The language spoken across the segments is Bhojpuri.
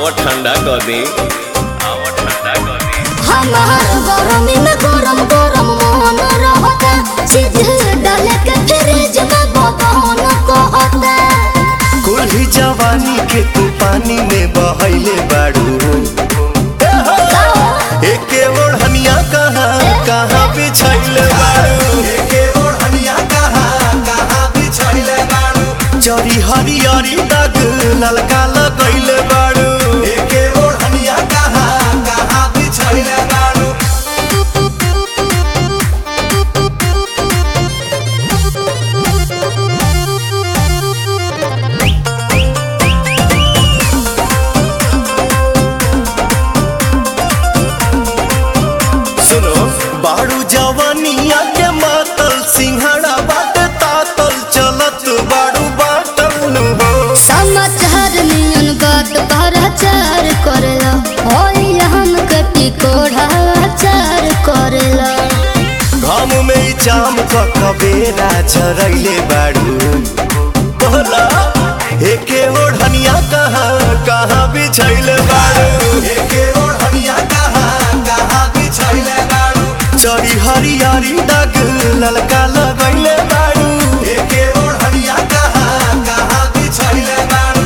आवा ठंडा कर दे आवा ठंडा कर दे हमार गरमी में गरम गरम मोहन रहता चीज डाले के फ्रिज में बदन कहता कुल्ही जवानी के तू पानी में बहैले बाड़ू एके ओढ़निया कहाँ कहाँ बिछैले बाड़ू एके ओढ़निया कहाँ कहाँ बिछैले बाड़ू जरी हरियरी दाग ललका लगैले बाड़ू एके ओढ़निया कहाँ कहाँ बिछैले बाड़ू सुनो बाड़ू जवानिया के मातल सिंहड़ा बाटे तातल चलत बाड़ू बाटल नु हो समाचार नियन बात भराचार करेला होई हम कटी कोढ़ाचार करेला घाम में ई जाम क कबेरा चरैले बाड़ू बोला एके ओढ़निया कहाँ कहाँ बिछैले बाड़ू एके ओढ़निया कहाँ कहाँ बिछैले बाड़ू चरी हरियारी दाग ललका लगैले बाड़ू एके ओढ़निया कहाँ कहाँ बिछैले बाड़ू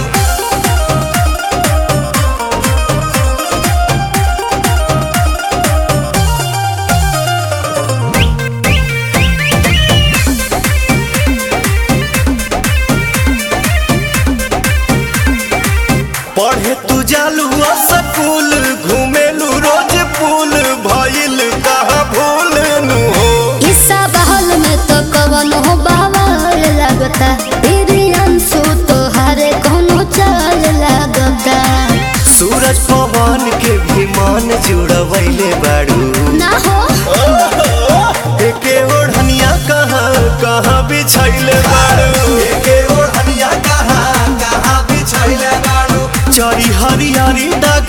पढ़े तू जालू स्कूल घूमेलू रोज पुल भइल कहाँ भूल नु हो ईसा बहल में तो कवन हो बावल लगता तेरी अंशु तो हरे कोनो चाल लगता सूरज पवन के भी मन जुड़वैले बाड़ू ना हो एके ओढ़निया कहाँ कहाँ बिछैले बाड़ू एके ओढ़निया कहाँ कहाँ बिछैले बाड़ू चरी हरियारी दाग